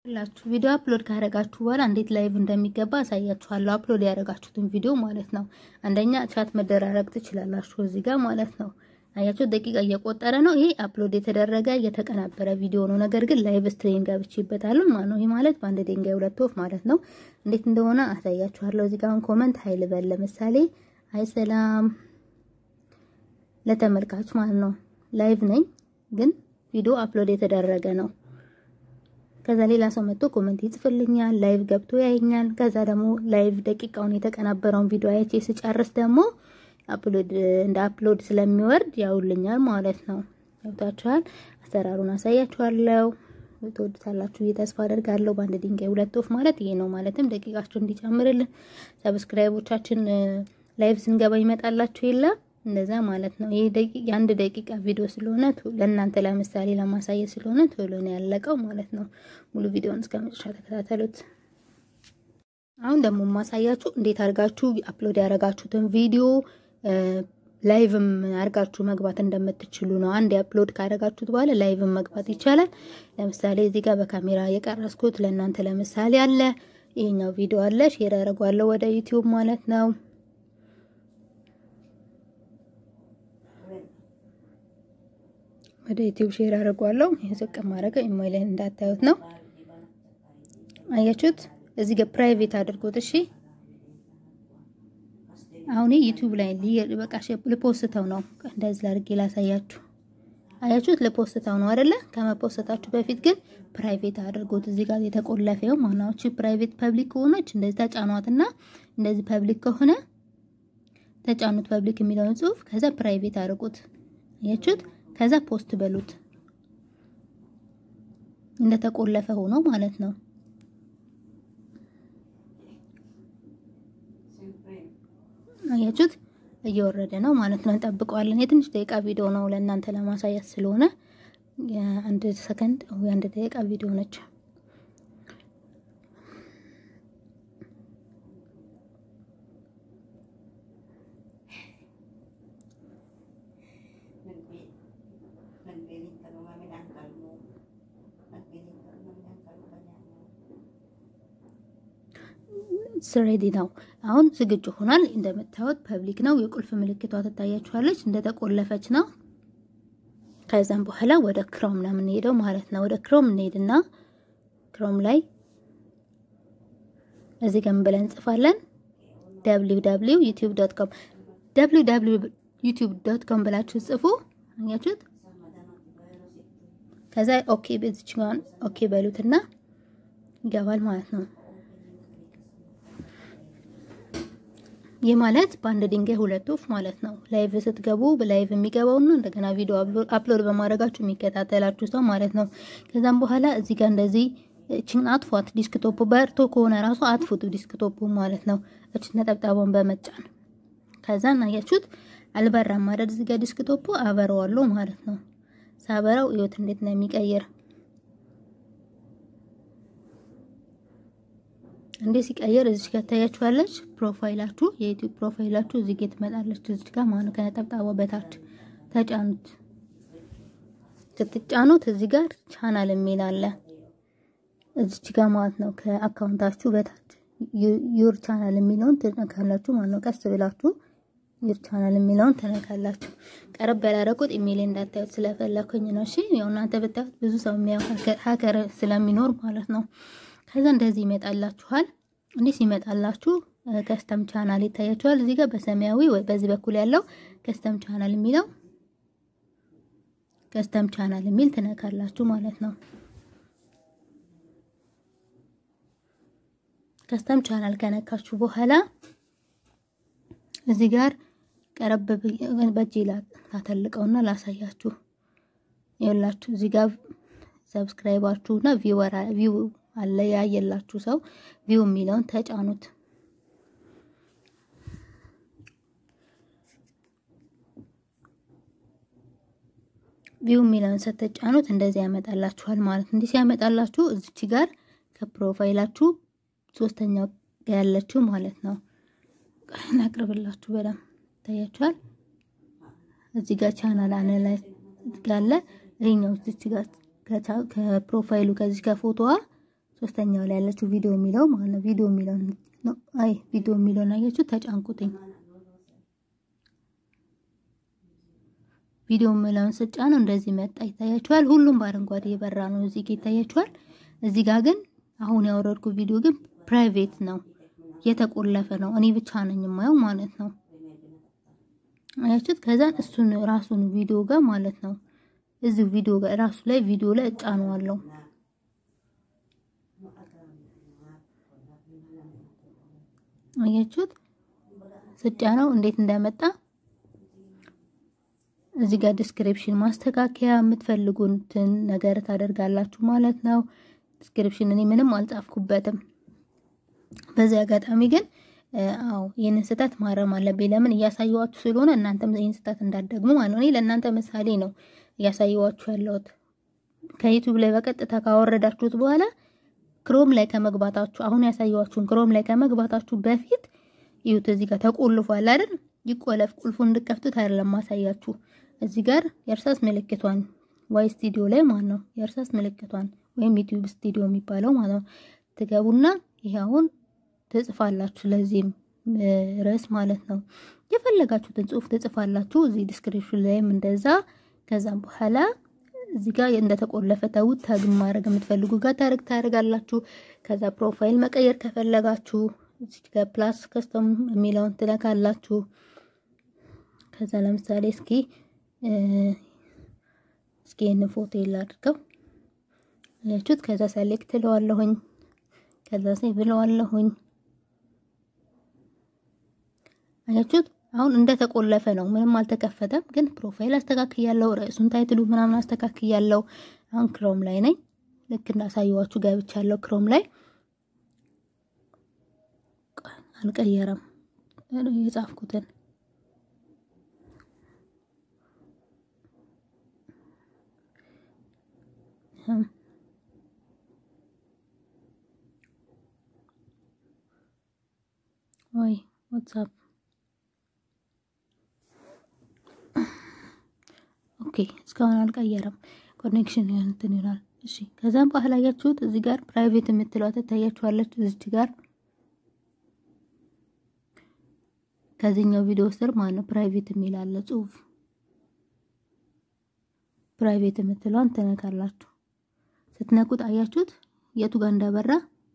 ላችሁ ቪዲዮ አፕሎድ ካደረጋችሁ በኋላ እንዴት ላይቭ እንደሚገባ አሳያችኋለሁ። አፕሎድ ያደረጋችሁትን ቪዲዮ ማለት ነው። አንደኛ ቻት መደራረግ ትችላላችሁ እዚህ ጋር ማለት ነው። አያችሁ ደቂቃ እየቆጠረ ነው። ይሄ አፕሎድ የተደረገ የተቀናበረ ቪዲዮ ነው። ነገር ግን ላይቭ ስትሪም ገብቼበታለሁ ማለት ነው። ይሄ ማለት በአንድ ድንጋይ ሁለት ወፍ ማለት ነው። እንዴት እንደሆነ አሳያችኋለሁ። እዚህ ጋር ኮመንት ሀይል በል ለምሳሌ አይ ሰላም ለተመልካች ማለት ነው። ላይቭ ነኝ ግን ቪዲዮ አፕሎድ የተደረገ ነው። ከዛ ሌላ ሰው መጥቶ ኮመንት ይጽፍልኛል፣ ላይቭ ገብቶ ያየኛል። ከዛ ደግሞ ላይቭ ደቂቃውን የተቀናበረውን ቪዲዮ አይቼ ስጨርስ ደግሞ አፕሎድ እንደ አፕሎድ ስለሚወርድ ያውልኛል ማለት ነው። ገብታችኋል? አሰራሩን አሳያችኋለሁ። ትወዱታላችሁ ብዬ ተስፋ አደርጋለሁ። በአንድ ድንጋይ ሁለት ወፍ ማለት ይሄ ነው። ማለትም ደቂቃችሁ እንዲጨምርልን ሰብስክራይቦቻችን ላይቭ ስንገባ ይመጣላችሁ የለ እንደዛ ማለት ነው። ይሄ ደቂቃ የአንድ ደቂቃ ቪዲዮ ስለሆነ ለእናንተ ለምሳሌ ለማሳየት ስለሆነ ቶሎ ነው ያለቀው ማለት ነው። ሙሉ ቪዲዮውን እስከ መጨረሻ ተከታተሉት። አሁን ደግሞ ማሳያችሁ እንዴት አድርጋችሁ አፕሎድ ያደረጋችሁትን ቪዲዮ ላይቭም አድርጋችሁ መግባት እንደምትችሉ ነው። አንድ አፕሎድ ካደረጋችሁት በኋላ ላይቭም መግባት ይቻላል። ለምሳሌ እዚህ ጋር በካሜራ የቀረስኩት ለእናንተ ለምሳሌ አለ። ይሄኛው ቪዲዮ አለ፣ ሼር አደርገዋለሁ ወደ ዩቲዩብ ማለት ነው። ወደ ዩቲዩብ ሼር አደርገዋለሁ። ይሄ ዝቅ ማድረግ ኢሜይልን እንዳታዩት ነው። አያችሁት? እዚህ ጋር ፕራይቬት አድርጎት እሺ። አሁን ዩቲዩብ ላይ በቃ ልፖስተው ነው። እንደዚህ ላድርጌ ላሳያችሁ። አያችሁት? ልፖስተው ነው አይደለ? ከመፖስተታችሁ በፊት ግን ፕራይቬት አድርጎት እዚህ ጋር የተቆለፈው ማናዎች ፕራይቬት ፐብሊክ ከሆነች እንደዚህ ተጫኗትና እንደዚህ ፐብሊክ ከሆነ ተጫኑት ፐብሊክ የሚለውን ጽሁፍ ከዛ ፕራይቬት አድርጉት። አያችሁት? ከዛ ፖስት በሉት እንደተቆለፈ ሆኖ ማለት ነው። አያችሁት? እየወረደ ነው ማለት ነው። እንጠብቀዋለን። የትንሽ ደቂቃ ቪዲዮ ነው ለእናንተ ለማሳየት ስለሆነ የአንድ ሰከንድ ወይ አንድ ደቂቃ ቪዲዮ ነች። ስሬዲ ነው። አሁን ዝግጁ ሆኗል። እንደምታዩት ፐብሊክ ነው። የቁልፍ ምልክቷ ትታያችኋለች። እንደተቆለፈች ነው። ከዛም በኋላ ወደ ክሮም ነው የምንሄደው ማለት ነው። ወደ ክሮም እንሄድና ክሮም ላይ እዚህ ጋር ብለን እንጽፋለን www.youtube.com www.youtube.com ብላችሁ ጽፉ። አያችሁት? ከዛ ኦኬ በዚች ጋር ኦኬ በሉትና ይገባል ማለት ነው። ይህ ማለት በአንድ ድንጋይ ሁለት ወፍ ማለት ነው። ላይቭ ስትገቡ በላይቭ የሚገባው ነው። እንደገና ቪዲዮ አፕሎድ በማድረጋችሁ የሚከታተላችሁ ሰው ማለት ነው። ከዛም በኋላ እዚህ ጋር እንደዚህ እችን አጥፏት። ዲስክቶፕ በርቶ ከሆነ ራሱ አጥፉት ዲስክቶፑ ማለት ነው። እችን ነጠብጣቧን በመጫን ከዛ እናያችሁት አልበራም ማለት እዚህ ጋር ዲስክቶፑ አበረዋለሁ ማለት ነው። ሳበራው እዩት እንዴት ነው የሚቀይር እንዴ ሲቀየር እዚህ ጋር ታያችኋለች። ፕሮፋይላችሁ የዩቲዩብ ፕሮፋይላችሁ እዚህ ጋር ትመጣለች። እዚህ ጋር ማለት ከነጠብጣቧ በታች ተጫኑት። ስትጫኑት እዚህ ጋር ቻናል የሚል አለ እዚህ ጋር ማለት ነው። ከአካውንታችሁ በታች ዩር ቻናል የሚለውን ትነካላችሁ ማለት ነው። ቀስ ብላችሁ ዩር ቻናል የሚለውን ትነካላችሁ። ቀረብ ያላረቁት ኢሜል እንዳታዩት ስለፈለኩኝ ነው። እሺ ያው እናንተ ብታዩት ብዙ ሰው የሚያው ሀከር ስለሚኖር ማለት ነው። ከዛ እንደዚህ ይመጣላችኋል። እንዲህ ሲመጣላችሁ ከስተም ቻናል ይታያችኋል። እዚህ ጋር በሰማያዊ ወይ በዚህ በኩል ያለው ከስተም ቻናል የሚለው ከስተም ቻናል የሚል ትነካላችሁ ማለት ነው። ከስተም ቻናል ከነካችሁ በኋላ እዚህ ጋር ቀረብ በእጄ ላተልቀውና ላሳያችሁ። ይኸውላችሁ እዚህ ጋር ሰብስክራይባችሁና ቪወር ቪው አለ ያየላችሁ ሰው ቪው የሚለውን ተጫኑት። ቪው የሚለውን ስትጫኑት እንደዚህ ያመጣላችኋል ማለት ነው። እንዲህ ሲያመጣላችሁ እዚች ጋር ከፕሮፋይላችሁ ሶስተኛው ያለችው ማለት ነው። ላቅርብላችሁ በደምብ ታያችኋል። እዚህ ጋር ቻናል አናላይዝ ጋለ ይሄኛው እዚች ጋር ከፕሮፋይሉ ከዚህ ከፎቶዋ ሶስተኛው ላይ ያለችው ቪዲዮ የሚለው ማለት ነው። ቪዲዮ የሚለው ነው። አይ ቪዲዮ የሚለውን አያችሁ፣ ተጫንቁትኝ። ቪዲዮ የሚለውን ስጫ ነው እንደዚህ መጣ። ይታያችኋል። ሁሉም በአረንጓዴ የበራ ነው እዚህ ጋር ይታያችኋል። እዚህ ጋር ግን አሁን ያወረድኩ ቪዲዮ ግን ፕራይቬት ነው፣ የተቆለፈ ነው። እኔ ብቻ ነኝ የማየው ማለት ነው። አያችሁት? ከዛን እሱን ራሱን ቪዲዮ ጋር ማለት ነው እዚሁ ቪዲዮ ጋር ራሱ ላይ ቪዲዮ ላይ እጫነዋለሁ። አያችሁት? ስጫነው እንዴት እንደመጣ እዚህ ጋር ዲስክሪፕሽን ማስተካከያ የምትፈልጉትን ነገር ታደርጋላችሁ ማለት ነው። ዲስክሪፕሽን እኔ ምንም አልጻፍኩበትም። በዚህ አጋጣሚ ግን አዎ ይህንን ስህተት ማረም አለብኝ። ለምን እያሳየዋችሁ ስለሆነ እናንተም ይህን ስህተት እንዳትደግሙ ማለት ነው። እኔ ለእናንተ ምሳሌ ነው እያሳየዋችሁ ያለሁት። ከዩቲዩብ ላይ በቀጥታ ካወረዳችሁት በኋላ ክሮም ላይ ከመግባታችሁ አሁን ያሳየዋችሁን ክሮም ላይ ከመግባታችሁ በፊት ይሁት እዚህ ጋር ተቆልፏል አይደል? ይቆለፍ ቁልፉን እንድከፍቱት አይደለም ማሳያችሁ። እዚህ ጋር የእርሳስ ምልክቷን ዋይ ስቱዲዮ ላይ ማለት ነው የእርሳስ ምልክቷን ወይም ዩቲዩብ ስቱዲዮ የሚባለው ማለት ነው ትገቡና ይሄ አሁን ትጽፋላችሁ ለዚህም ርዕስ ማለት ነው የፈለጋችሁትን ጽሁፍ ትጽፋላችሁ። እዚህ ዲስክሪፕሽን ላይም እንደዛ። ከዛም በኋላ እዚህ ጋር እንደተቆለፈ ተውት። ታግ ማድረግ የምትፈልጉ ጋር ታርግ ታደርጋላችሁ። ከዛ ፕሮፋይል መቀየር ከፈለጋችሁ እዚህ ጋር ፕላስ ከስተም የሚለውን ትለካላችሁ። ከዛ ለምሳሌ እስኪ እስኪ ይህንን ፎቶ ላድርገው ያችሁት። ከዛ ሰሌክት እለዋለሁኝ። ከዛ ሴቭ እለዋለሁኝ። አያችሁት? አሁን እንደተቆለፈ ነው። ምንም አልተከፈተም። ግን ፕሮፋይል አስተካክያለሁ። ርዕሱን ታይትሉ ምናምን አስተካክያለሁ። አሁን ክሮም ላይ ነኝ። ልክ እንዳሳየዋችሁ ገብቻለሁ ክሮም ላይ። አልቀየረም የጻፍኩትን ወይ ዋትስአፕ ኦኬ፣ እስካሁን አልቀየረም። ኮኔክሽን እንትን ይላል። እሺ፣ ከዛም በኋላ ያያችሁት እዚህ ጋር ፕራይቬት የምትለው ትታያችኋለች። እዚች ጋር ከዚህኛው ቪዲዮ ስር ማለት ነው ፕራይቬት የሚል አለ ጽሁፍ። ፕራይቬት የምትለውን ትነካላችሁ። ስትነኩት አያችሁት የቱ ጋር እንዳበራ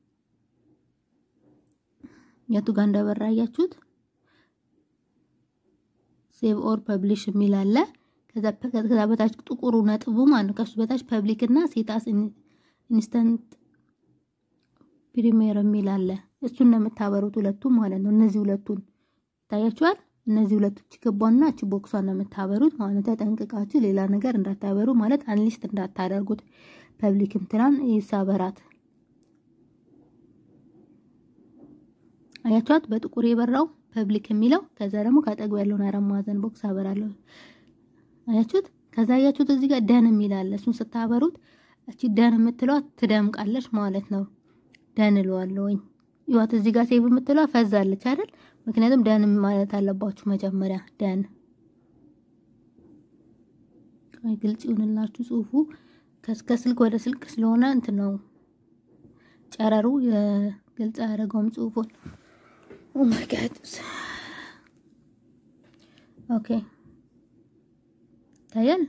የቱ ጋር እንዳበራ አያችሁት። ሴቭ ኦር ፐብሊሽ የሚል አለ። ከዛ ከዛ በታች ጥቁሩ ነጥቡ ማለት ነው። ከሱ በታች ፐብሊክ እና ሴታስ ኢንስተንት ፕሪሚየር የሚል አለ። እሱን ነው የምታበሩት ሁለቱም ማለት ነው። እነዚህ ሁለቱን ይታያችኋል። እነዚህ ሁለቱ ችግቧና እቺ ቦክሷን ነው የምታበሩት ማለት ነው። ተጠንቅቃችሁ ሌላ ነገር እንዳታበሩ ማለት አንሊስት እንዳታደርጉት። ፐብሊክም ትናን ይሳበራት አያችኋት በጥቁር የበራው ፐብሊክ የሚለው ከዛ ደግሞ ካጠገቡ ያለውን አራት ማዕዘን ቦክስ አበራለሁ። አያችሁት? ከዛ አያችሁት እዚህ ጋር ደን የሚል አለ። እሱን ስታበሩት እቺ ደን የምትለዋ ትደምቃለች ማለት ነው። ደን እለዋለሁኝ። ይዋት እዚህ ጋር ሴቭ የምትለዋ ፈዛለች አይደል? ምክንያቱም ደን ማለት አለባችሁ መጀመሪያ ደን። ግልጽ ይሁንላችሁ ጽሁፉ ከስልክ ወደ ስልክ ስለሆነ እንትን ነው ጨረሩ ግልጽ አያደርገውም ጽሁፉን። ኦ ማይ ጋድ ኦኬ ታያል።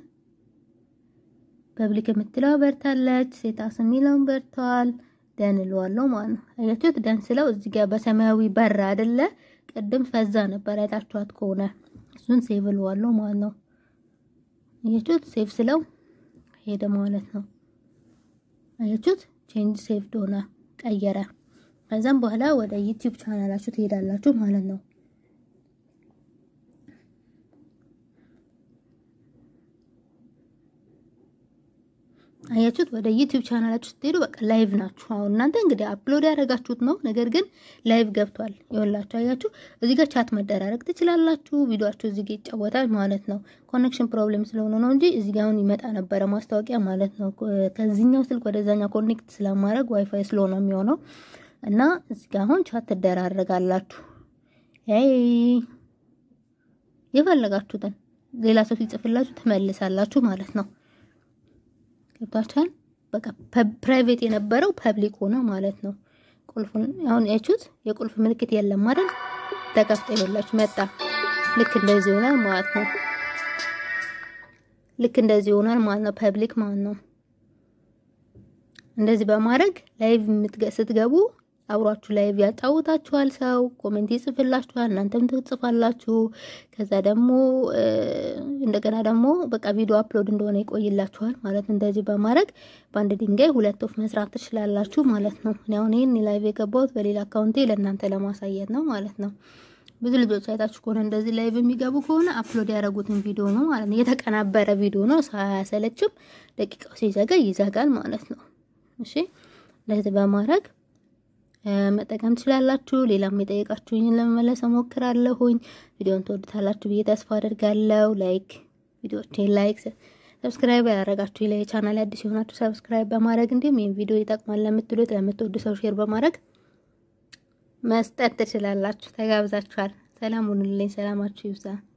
ፐብሊክ የምትለው በርታለች። ሴታስ የሚለውን በርተዋል። ደን እለዋለሁ ማለት ነው። አያችሁት? ደን ስለው እዚህ ጋር በሰማያዊ በር አይደለ? ቅድም ፈዛ ነበር አይታችኋት ከሆነ እሱን ሴቭ እለዋለሁ ማለት ነው። አያችሁት? ሴቭ ስለው ሄደ ማለት ነው። አያችሁት? ቼንጅ ሴቭ ሆነ ቀየረ። ከዛም በኋላ ወደ ዩቲዩብ ቻናላችሁ ትሄዳላችሁ ማለት ነው። አያችሁት? ወደ ዩቲዩብ ቻናላችሁ ስትሄዱ በቃ ላይቭ ናችሁ። አሁን እናንተ እንግዲህ አፕሎድ ያደረጋችሁት ነው፣ ነገር ግን ላይቭ ገብቷል። ይኸውላችሁ፣ አያችሁ፣ እዚህ ጋር ቻት መደራረግ ትችላላችሁ። ቪዲዮአችሁ እዚህ ጋር ይጫወታል ማለት ነው። ኮኔክሽን ፕሮብሌም ስለሆነ ነው እንጂ እዚህ ጋር አሁን ይመጣ ነበረ ማስታወቂያ ማለት ነው። ከዚህኛው ስልክ ወደዛኛው ኮኔክት ስለማድረግ ዋይፋይ ስለሆነ የሚሆነው እና እዚህ ጋር አሁን ቻት ትደራረጋላችሁ። አይ የፈለጋችሁትን ሌላ ሰው ሲጽፍላችሁ ትመልሳላችሁ ማለት ነው። ገብታችኋል? በቃ ፕራይቬት የነበረው ፐብሊክ ሆነ ማለት ነው። ቁልፉን አሁን ያችሁት የቁልፍ ምልክት የለም አይደል? ተከፍቶ ይኸውላችሁ መጣ። ልክ እንደዚህ ይሆናል ማለት ነው። ልክ እንደዚህ ይሆናል ማለት ነው። ፐብሊክ ማለት ነው። እንደዚህ በማድረግ ላይቭ ስትገቡ አብሯችሁ ላይቭ ያጫውታችኋል። ሰው ኮሜንት ይጽፍላችኋል፣ እናንተም ትጽፋላችሁ። ከዛ ደግሞ እንደገና ደግሞ በቃ ቪዲዮ አፕሎድ እንደሆነ ይቆይላችኋል ማለት ነው። እንደዚህ በማድረግ በአንድ ድንጋይ ሁለት ወፍ መስራት ትችላላችሁ ማለት ነው። እኔ አሁን ይህን ላይቭ የገባሁት በሌላ አካውንቴ ለእናንተ ለማሳየት ነው ማለት ነው። ብዙ ልጆች አይታችሁ ከሆነ እንደዚህ ላይቭ የሚገቡ ከሆነ አፕሎድ ያደረጉትን ቪዲዮ ነው ማለት ነው። የተቀናበረ ቪዲዮ ነው፣ ሳያሰለችም ደቂቃው ሲዘጋ ይዘጋል ማለት ነው። እሺ እንደዚህ በማድረግ መጠቀም ትችላላችሁ። ሌላም የጠየቃችሁኝን ለመመለስ እሞክራለሁኝ። ቪዲዮን ትወዱታላችሁ ብዬ ተስፋ አድርጋለሁ። ላይክ ቪዲዮዎቼን ላይክ፣ ሰብስክራይብ ያደረጋችሁ ላይ ቻናል አዲስ የሆናችሁ ሰብስክራይብ በማድረግ እንዲሁም ይህን ቪዲዮ ይጠቅማል ለምትሉት ለምትወዱ ሰው ሼር በማድረግ መስጠት ትችላላችሁ። ተጋብዛችኋል። ሰላም ሁኑልኝ። ሰላማችሁ ይብዛ።